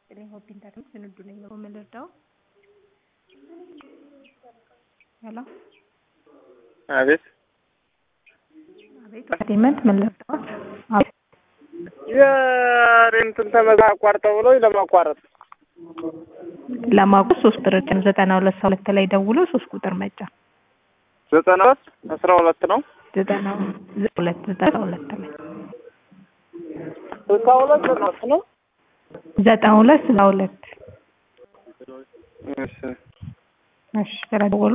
ይስጥልኝ ሆፕ ኢንተርኔት ስንዱ ነኝ ነው የምንረዳው። ሄሎ አቤት አቤት ኢንተርቴንመንት ምን ልርዳዎት? አቤት የሬንትን ተመዛ አቋርጠው ብለው ለማቋረጥ ለማጉ ሶስት ቁጥር ጭን ዘጠና ሁለት ሰው ሁለት ላይ ደውሎ ሶስት ቁጥር መጫ ዘጠና ሁለት አስራ ሁለት ነው ዘጠና ሁለት ዘጠና ሁለት ላይ ስልሳ ሁለት ዘጠና ሁለት ነው ዘጠና ሁለት ስልሳ ሁለት እሺ እሺ ስለደወሉ